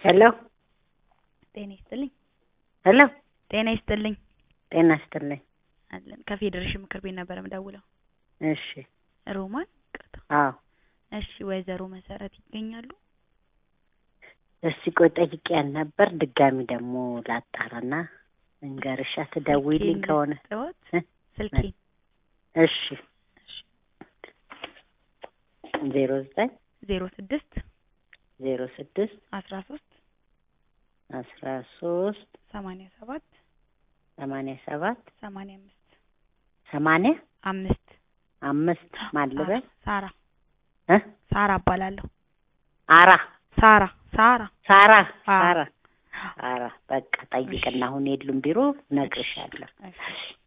ሄሎ ጤና ይስጥልኝ። ሄሎ ጤና ይስጥልኝ ጤና ይስጥልኝ። አለን ከፌዴሬሽን ምክር ቤት ነበር የምደውለው። እሺ ሮማን ቅርታ። አዎ እሺ ወይዘሮ መሰረት ይገኛሉ? እስቲ ቆይ ጠይቄያት ነበር። ድጋሚ ደግሞ ላጣራና እንገርሻ ትደውይልኝ ስልኬን ከሆነ ልስጥዎት? እ? ስልኬን እሺ ዜሮ ዘጠኝ ዜሮ ስድስት ዜሮ ስድስት አስራ ሶስት አስራ ሶስት ሰማንያ ሰባት ሰማንያ ሰባት ሰማንያ አምስት ሰማንያ አምስት አምስት ማልበል ሳራ እ ሳራ እባላለሁ። አራ ሳራ ሳራ ሳራ አዎ። ሳራ ሳራ በቃ ጠይቅና አሁን የሉም ቢሮ እነግርሻለሁ። እሺ